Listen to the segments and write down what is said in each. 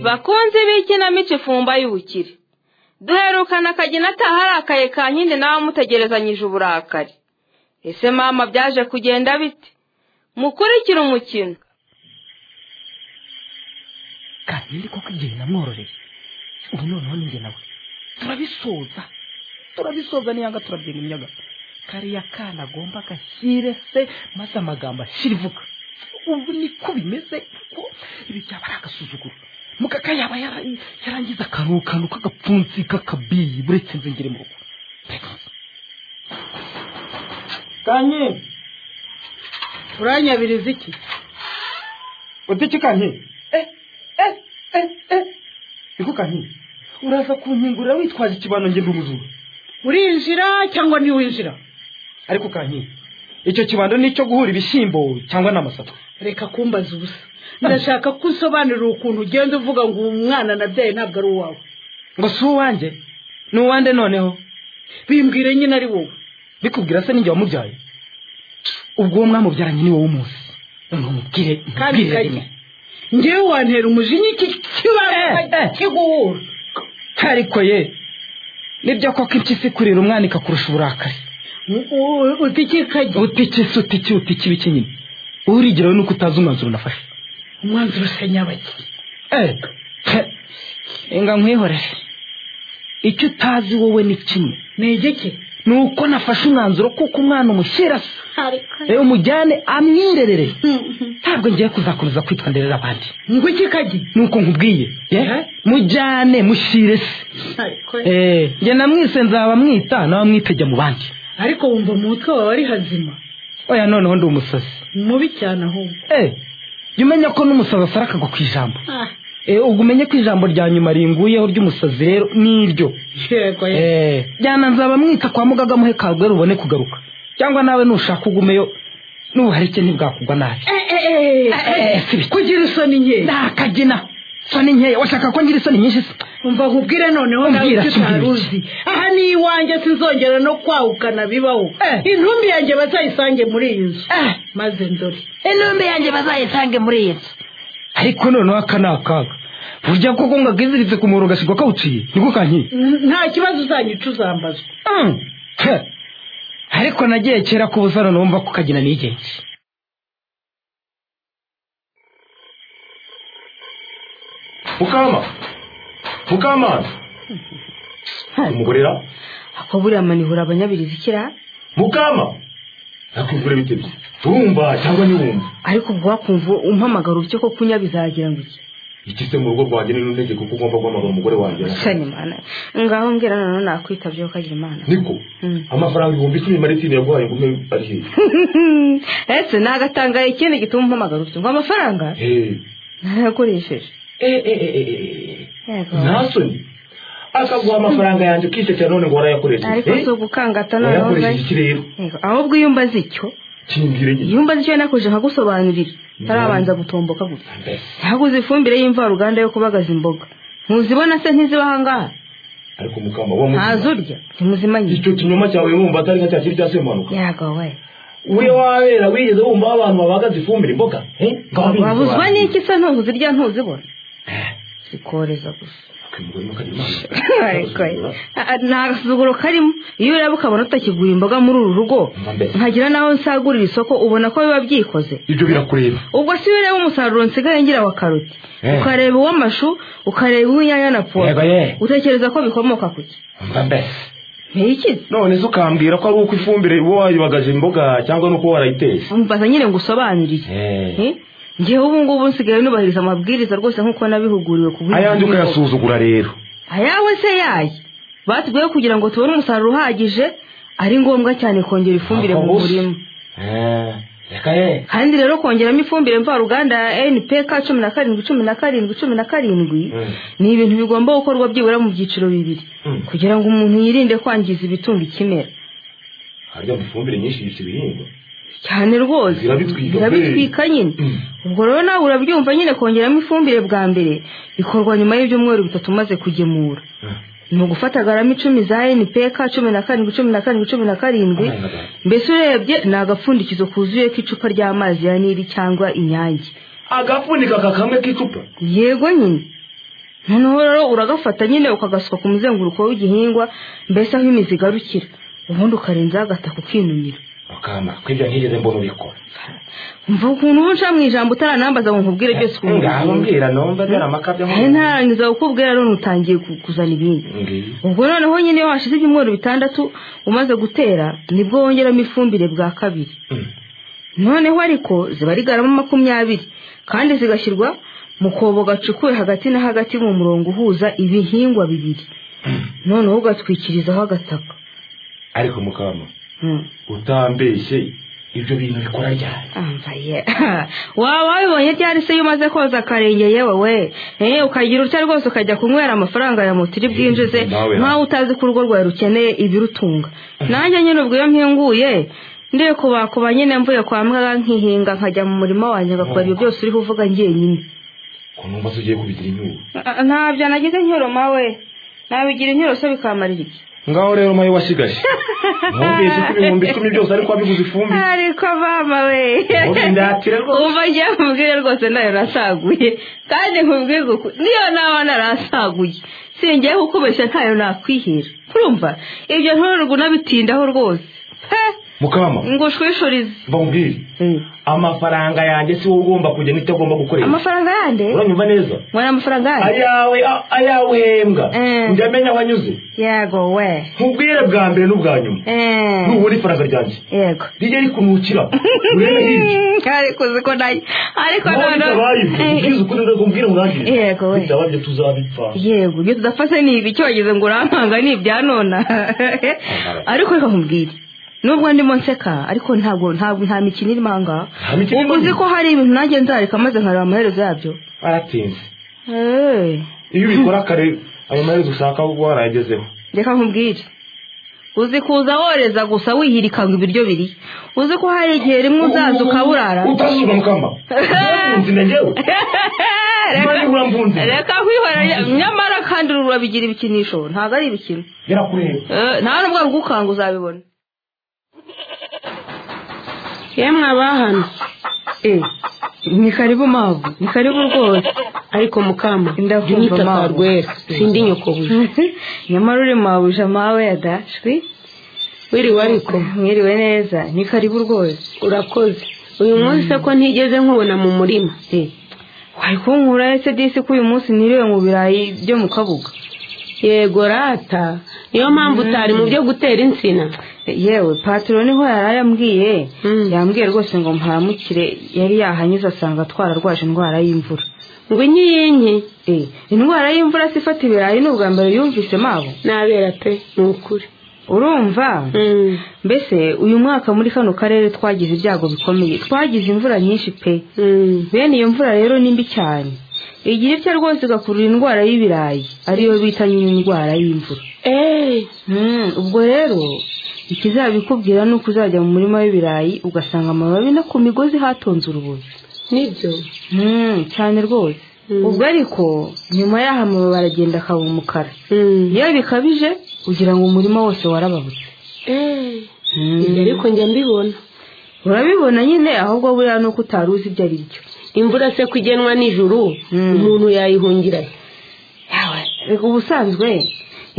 bakunzi b'ikinamico ifumba y'ubukire duherukana akagina ataharakaye ka nkindi nawe amutegerezanyije uburakari ese mama byaje kugenda bite mukurikire umukino kandi koko igihe namwororeye ubu noneho ninjye nawe turabisoza turabisoza niyanga turabyenga imyaga kariya kana agomba agashyire se maze amagambo ashyirivuga ubu niko bimeze kuko ibi byaba ari agasuzuguro mukaka yaba yarangiza akantu kantu k'agapfunsi k'akabiyi buretse nze ngere mu rugo kanye uranyabiriza iki udiki kanye niko kanye uraza kunkingurira witwaje ikibano ngenda umuzungu urinjira cyangwa ntiwinjira ariko kanye icyo kibando ni icyo guhura ibishyimbo cyangwa ni amasaka reka kumbaza ubusa ndashaka ko usobanurira ukuntu ugenda uvuga ngo uwo mwana nabyaye ntabwo ari uwawe ngo si uwanjye ni uwande noneho bimbwire nyine ari wowe bikubwira se n'injye wamubyaye ubwo uwo mwamubyaranye ni wowe umunsi ntumubwire kandi ntumubwire kanye rimwe ngewe wantera umujinya iki kibanza Eh, eh. kiguhura ariko ye nibyo koko impyisi kurira umwana ikakurusha uburakari utikikanye utikisi utiki utiki ibiki nyine urigeraho nuko utazi umwanzuro unafashe umwanzuro usa nyabaki Eh, nga nkwihorere icyo utazi wowe ni kimwe negeke ni uko nafashe umwanzuro kuko umwana umushyira se rero umujyane amwirerere ntabwo ngiye kuzakomeza kwitwa nderera abandi ngo iki kagi ni uko nkubwiye ye? Eh. mujyane mushyire se Eh, njye namwise nzaba mwita nawe mwitejya mu bandi ariko wumva mu mutwe wawe ari hazima oya noneho ndi umusazi ni mubi cyane ahubwo Eh, jya umenya ko n'umusazi asarakaga ku ijambo Eh, ubwo umenye ko ijambo rya nyuma ringuyeho ry'umusazi rero ni iryo yego yego Eh, jyana nzaba mwita kwa mugaga muhe kagwe rubone kugaruka cyangwa nawe nushaka ugumeyo n'ubuharike ntibwakugwa nabi kugira isoni nkeya nakagina soni nkeya washaka ko ngira isoni nyinshi se umva nkubwire noneho nawe Umbwira icyo kimwe utari gusa. uzi aha ni iwanjye sinzongera no kwahukana bibaho Eh. intumbi yanjye bazayisange muri iyi nzu Eh. maze ndore intumbi yanjye bazayisange muri iyi nzu ariko noneho aka ni akaga burya koko ngo akiziritse ku muhoro ugasigwa kawuciye niko kankiye nta kibazo uzanyica uzambazwa Mm. Heh. ariko nagiye kera ku busano numva ko kagina nigenzi mukama mukamana umugorera ako buriya manihura abanyabirizi kira mukama nakugura bite bye urumva cyangwa ntiwumva ariko ubwo wakumva umpamagara uburyo ko kunya bizagira ngo iki iki se mu rugo rwanjye ni runtegeko kuko ugomba guhamagara umugore wanjye cyane imana ngaho mbwira nanone nakwitabyeho ukagira imana niko Mm. amafaranga ibihumbi icumi maritini yaguhaye ngo umwe ari hehe ese nagatangaye ikindi gituma umpamagara utyo ngo amafaranga Eh, narayakoresheje eh, eh, eh, eh, eh. Yego. nta soni akaguha amafaranga yanjye ukisekera none ngo warayakoresheje ariko Eh? si ugukangata noneho wayakoresheje nzayi iki rero Yego, ahubwo iyo umbaze icyo kimbwire nyine iyo umbaze icyo nakoresha nkagusobanurira utarabanza gutomboka gutya Mbese, haguze ifumbire y'imvaruganda yo kubagaza imboga ntuzibona se ntiziba ahangaha ariko mukama wa muzima ntazurya ntimuzima nyine icyo kinyoma cyawe wumva atari nka cya kiri cya semanuka yago we uri wabera wigeze wumva abantu babagaza ifumbire imboga eh? Ngaho binyuze wabuzwa abantu. n'iki se ntuzirya ntuzibona zikoreza gusa Akimugore n'akagira imana. Ariko, ah, ah, nta gasuzuguro karimo iyo ureba ukabona utakigura imboga muri uru rugo Mba mbere. nkagira n'aho nsagurira isoko ubona ko biba byikoze ibyo birakureba ubwo si iyo ureba umusaruro nsigaye ngira wa karoti Eh. ukareba uw'amashu ukareba uw'inyanya na Yego, puwaro ye. utekereza ko bikomoka ku ki mba mbese ntiyikize none se ukambwira ko ari uko ifumbire uba wayibagaje imboga cyangwa nuko warayiteye mbaza nyine ngo usobanurire Eh. Eh? ngewe ubu ngubu nsigaye nubahiriza amabwiriza rwose nk'uko nabihuguriwe ku bw'ibyo ayanjye bigo. ukayasuzugura rero ayawe se yaye batubwiye kugira ngo tubone umusaruro uhagije ari ngombwa cyane kongera ifumbire mu Ako gusa. murima Eh, reka ye kandi rero kongeramo ifumbire mvaruganda ya npk cumi na karindwi cumi na karindwi cumi na karindwi Mm. ni ibintu bigomba gukorwa byibura mu byiciro bibiri Mm. kugira ngo umuntu yirinde kwangiza ibitunga ikimera harya mu ifumbire nyinshi yica ibihingwa cyane rwose Zirabitwika, zirabitwika nyine Mm. ubwo rero nawe urabyumva nyine kongeramo ifumbire bwa mbere bikorwa nyuma y'ibyumweru bitatu umaze kugemura Mm. ni ugufata garama icumi za npk cumi na karindwi cumi na karindwi cumi na karindwi Amazi agahari. mbese urebye ni agapfundikizo kuzuye k'icupa ry'amazi ya nili cyangwa inyange agapfunika aka kamwe k'icupa yego nyine noneho rero uragafata nyine ukagasuka ku muzenguruko w'igihingwa mbese aho imizi igarukira ubundi ukarenzaho agataka ukinumira akana kwibyo ntigeze mbona ubikora mva ukuntu uba uca mu ijambo utaranambaza ngo nkubwire byose ukuntu ngaho mbwira numva byari amakabyo nawe ntarangiza kukubwira none utangiye ku- kuzana ibindi ngiyi ubwo noneho nyine iyo hashize ibyumweru bitandatu umaze gutera nibwo wongeramo ifumbire bwa kabiri Mm. noneho ariko ziba ari garama makumyabiri kandi zigashyirwa mu kobo gacukuwe hagati na hagati mu murongo uhuza ibihingwa bibiri noneho ugatwikirizaho agataka ariko mukama Hmm. utambeshye ibyo bintu bikora ryari ambaye waba wabibonye ryari se iyo umaze koza akarenge yewe we eh ukagira utya rwose ukajya kunywera amafaranga ya motiri bwinjize Nawe na- nkaho utazi ko urugo rwawe rukeneye ibirutunga nanjye nyine ubwo iyo mpinguye ndiye kubakuba nyine mvuye kwa mbwa nkihinga nkajya mu murima wanjye ngakora ibyo byose uriho uvuga ngiye nyine ukuntu numva se ugiye kubigira inyungu Ah, ah, ntabyo nagize inyoroma we nabigira inyoroma se bikamarira iki ngaho rero mayo wasigaje numvise ko ibihumbi icumi byose ariko wabiguze ifumbire ariko mama we Ubundi ndatira rwose. umva ngiye nkubwire rwose nayo nasaguye kandi nkubwire kuko niyo naba narasaguye singiye kukubeshya ntayo nakwihera urumva ibyo nturugu nabitindaho rwose he mukama ngo ushwishurize mva nkubwire amafaranga yanjye si wowe ugomba kujya n'icyo agomba gukoresha amafaranga yande uranyumva neza mwana amafaranga yande ayawe a- ayawe uhembwa Eh. ndamenya aho anyuze yego we nkubwire bwa mbere n'ubwa nyuma Eh, nubona ifaranga ryanjye yego rijya rikunukira urebe hirya ariko uzi ko nayo ariko nawe bitabaye ibyo ubwiza ukuri uragumbwira urangire Yego we. bitaba ibyo tuzabipfa yego ibyo tudafashe ni ibi icyo wagize ngo urampanga ni ibya nona ariko reka nkubwire nubwo ndimo nseka ariko ntabwo ntabwo nta mikino irimo aha ngaha Nta mikino uba irimo? uzi ko hari ibintu nanjye nzareka maze nkareba amaherezo yabyo baratinze Eh, iyo ubikora kare ayo maherezo ushaka ahubwo warayagezeho reka nkubwire uzi kuza woreza gusa wihirikanga ibiryo biri uzi ko hari igihe rimwe uzaza ukaburara utazuzwa mukamba uramfunze njyewe niba uramfunze reka kwihora nyamara kandi urabigira ibikinisho ntabwo ari ibikino yarakureba Eh, nta nubwo rugukanga uzabibona yemwe abahano eh ni karibu mavu ni karibu rwose ariko mukama Ndakumva, jya unyita mama. karwera sindi nyokobuye nyamara uri mabuja mawe ya dashwi wiriwe ariko mwiriwe neza ni karibu rwose urakoze uyu munsi ko ntigeze nkubona mu murima eh wari kunkura ese disi ko uyu munsi niriwe mu birayi byo mu kabuga yego rata niyo mpamvu utari mu byo gutera insina Eh, yewe patiro niho yari yambwiye Mm. yambwiye rwose ngo mparamukire yari yahanyuze asanga twararwaje indwara y'imvura ngo inyiyinki Eh, indwara y'imvura se ifata ibirayi ni ubwa mbere yumvise mabo nabera pe ni ukuri urumva Mm, mbese uyu mwaka muri kano karere twagize ibyago bikomeye twagize imvura nyinshi pe mm. bene iyo mvura rero ni mbi cyane igira ibyo rwose igakurura indwara y'ibirayi ariyo bita nyine indwara y'imvura Eh, Hmm, ubwo rero ikizabikubwira ni uko uzajya mu murima w'ibirayi ugasanga amababi no ku migozi hatonze urubozo nibyo Hmm, cyane rwose Mm. ubwo ariko nyuma y'aho amababi aragenda akaba umukara Mm. iyo bikabije ugira ngo umurima wose warababutse Eh, ibyo ariko njya mbibona urabibona nyine ahubwo buriya ni uko utari uzi ibyo ari byo imvura se ko igenwa nijoro Mm. umuntu yayihungira he? Reka ubusanzwe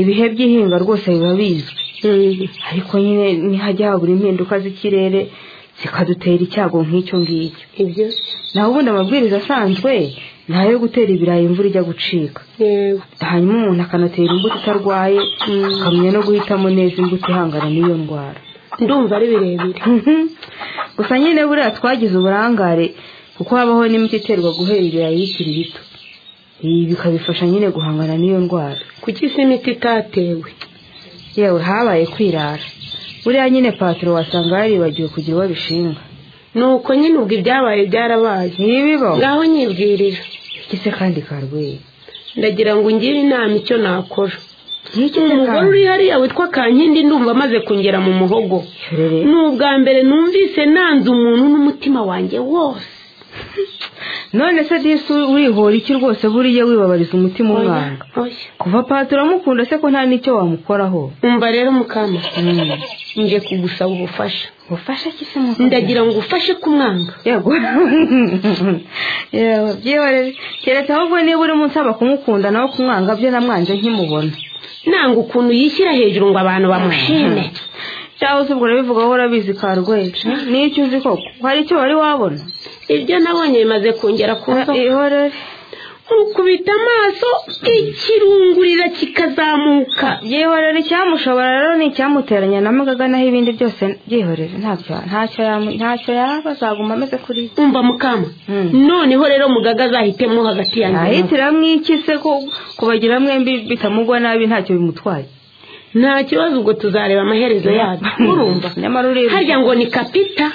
ibihe by'ihinga rwose biba bizwi Mm. ariko nyine ntihajya habura impinduka z'ikirere zikadutera icyago nk'icyo ngicyo ibyo naho ubundi amabwiriza asanzwe ni ayo gutera ibirayi imvura ijya gucika yewe hanyuma umuntu akanatera imbuto itarwaye akamenya no guhitamo neza imbuto ihangana n'iyo ndwara ndumva ari birebire gusa nyine buriya twagize uburangare kuko habaho n'imiti iterwa guhera ibirayi bikiri bito ibi bikabifasha nyine guhangana n'iyo ndwara kuki se imiti itatewe yewe habaye kwirara buriya nyine patiro wasanga yaribagiwe kugira uwo bishinga ni uko nyine ubwo ibyabaye byarabaye ntibibo ngaho nyibwirira gise kandi karweye ndagira ngo ungire inama icyo nakora nk'iki se umugore uri hariya witwa kankindi ndumva amaze kungera mu muhogo kandi ni ubwa mbere numvise nanze umuntu n'umutima wanjye wose none se disi urihora iki rwose buriya wibabariza umutima umwanga oya kuva pati uramukunda se ko nta n'icyo wamukoraho umva rero mukama ngiye kugusaba ubufasha ubufasha ki se mukobwa? ndagira ngo ufashe kumwanga yego yewe byihorere keretse ahubwo niba urimo unsaba kumukunda nawe kumwanga byo namwanje nkimubona nanga ukuntu yishyira hejuru ngo abantu bamushime cyangwa se ubwo urabivuga wowe urabizi karweje niyo icyo uzi koko hari icyo wari wabona ibyo nabonye bimaze kongera kuza ihorere nkukubita amaso ikirungurira kikazamuka byihorere icyamushobora rero ni icyamuteranya na magaga naho ibindi byose byihorere ntacyo ntacyo yamu- ntacyo yaba azaguma ameze kuri we umva mukama Hmm. noneho rero mugaga azahitemo hagati yanjye nawe. ahitiramo iki se ko kubagira mwembi bitamugwa nabi ntacyo bimutwaye nta kibazo ubwo tuzareba amaherezo yabyo urumva nyamara urebye harya ngo ni kapita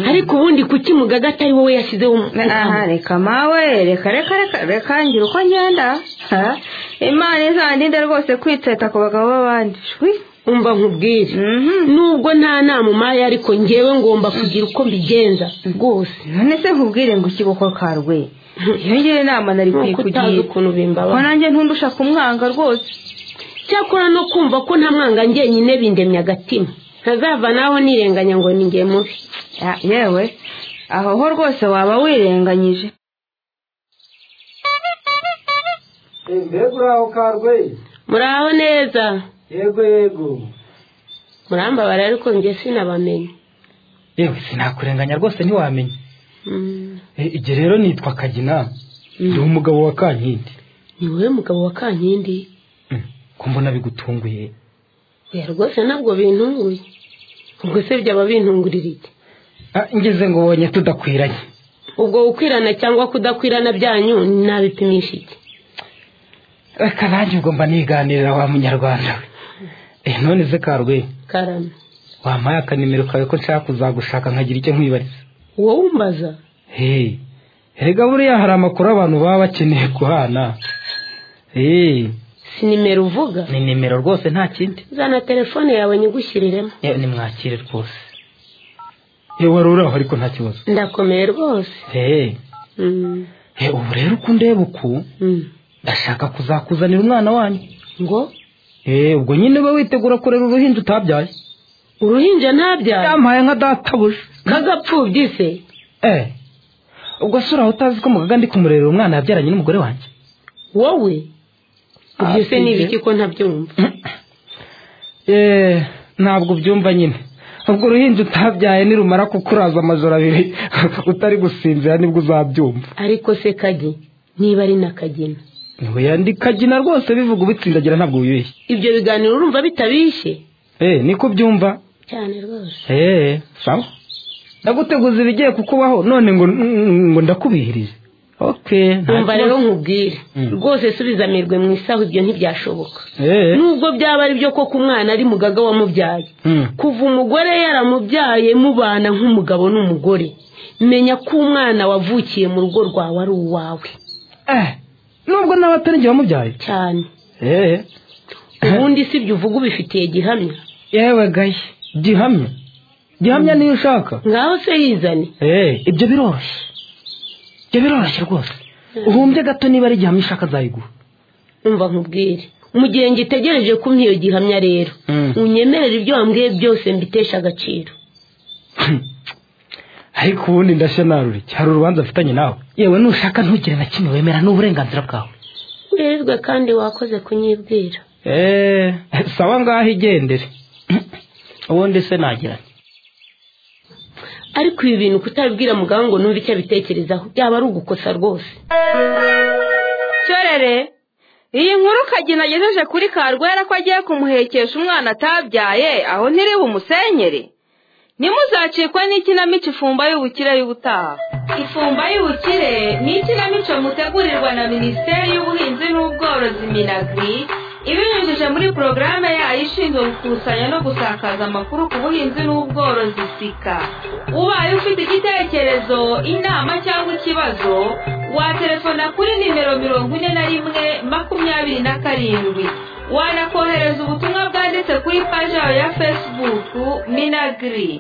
ariko ubundi kuki mugaga atari wowe yashyizeho umukamo aha reka mawe reka reka reka reka ngira uko ngenda ha? imana izandinde rwose kwiteta ku bagabo b'abandi shwi umva nkubwire Mhm. nubwo nta nama umaye ariko ngewe ngomba kugira uko mbigenza rwose none se nkubwire ngo iki gukora karwe iyo ngira inama nari nkuko utazi kuyikugira ukuntu ko bimbabara nanjye ntundusha kumwanga rwose cyakora no kumva ko nta mwanga ngenyine bindemye agatima ntazava naho nirenganya ngo ni nge mubi Ya, yewe aho ho rwose waba wirenganyije mbega uraho karwe muraho neza yego yego murambabara ariko nge sinabamenye yewe sinakurenganya rwose ntiwamenya Mm. Eh, igihe rero nitwa kagina ndi umugabo wa kankindi ni wowe mugabo wa kankindi Mm. ko mbona bigutunguye oya rwose ntabwo bintunguye ubwo se byaba bintungurira iki Ah, ngeze ngo ubonye tudakwiranye ubwo gukwirana cyangwa kudakwirana byanyu nabipimisha iki reka nanjye ubwo mba niganirira wa munyarwanda we Eh, none se karwe karame wampaye akanimero kawe ko nshaka kuzagushaka nkagira icyo nkwibariza wowe umbaza Hey, erega buriya hari amakuru abantu baba bakeneye guhana Hey, si nimero uvuga ni nimero rwose nta kindi zana telefone yawe nyigushyiriremo yewe nimwakire rwose yewe wari uri aho ariko nta kibazo ndakomeye rwose Hey, Mm, eh, ubu rero uko undeba uku mm. ndashaka kuzakuzanira umwana wanyu ngo Eh, ubwo nyine uba witegura kurera uruhinja utabyaye uruhinja ntabyara yampaye nka databuja kagapfubyi se eh ubwo se uraho utazi ko mugaga ndi kumurerera umwana yabyaranye n'umugore wanjye wowe ibyo se Ah, ni si ibiki ko ntabyumva Eh, ntabwo ubyumva nyine ubwo uruhinja utabyaye nirumara kukuraza amajoro abiri utari gusinzira nibwo uzabyumva ariko se kagi niba ari na kagina ntiwe ndi kagina rwose bivuga ubitsindagira ntabwo wibeshye ibyo biganiro urumva bitabishye eh niko ubyumva cyane rwose eh sawa ndaguteguza ibigiye kukubaho none ngo ngo ndakubihirije okay nta umva kibazo. rero nkubwire Mm. rwose subiza amirwe mu isaho ibyo ntibyashoboka eh nubwo byaba ari byo koko umwana ari mugaga wamubyaye mm. kuva umugore yaramubyaye mubana nk'umugabo n'umugore menya ko umwana wavukiye mu rugo rwawe ari uwawe eh nubwo nawe atari njye wamubyaye cyane eh ubundi si ibyo uvuga ubifitiye gihamya yewe gaye gihamya gihamya niyo ushaka ngaho se yizane Eh, ibyo biroroshye ibyo biroroshye rwose uhumbye gato niba ari igihamya ushaka azayiguha umva nkubwire mu gihe ngitegereje kumpa iyo gihamya rero Mm. unyemerera ibyo wambwiye byose mbitesha agaciro ariko ubundi ndashenarura iki hari urubanza afitanye nawe yewe nushaka ntugire na kimwe wemera ni uburenganzira bwawe wirirwe kandi wakoze kunyibwira eee sawa ngaho igendere ubundi se nagiranye ariko ibi bintu kutabibwira muganga ngo numve icyo abitekerezaho byaba ari ugukosa rwose cyorere iyi nkuru kagina agejeje kuri karwera ko agiye kumuhekesha umwana atabyaye aho ntiri bumusenyere ntimuzacikwe n'ikinamico ifumba y'ubukire y'ubutaha ifumba y'ubukire ni ikinamico mutegurirwa na minisiteri y'ubuhinzi n'ubworozi minagri ibinyujije muri porogaramu yayo ishinzwe gukusanya no gusakaza amakuru ku buhinzi n'ubworozi sika ubaye ufite igitekerezo inama cyangwa ikibazo waterefona kuri nimero mirongo ine na rimwe makumyabiri na karindwi wanakohereza ubutumwa bwanditse kuri paji yawe ya fesibuku minagiri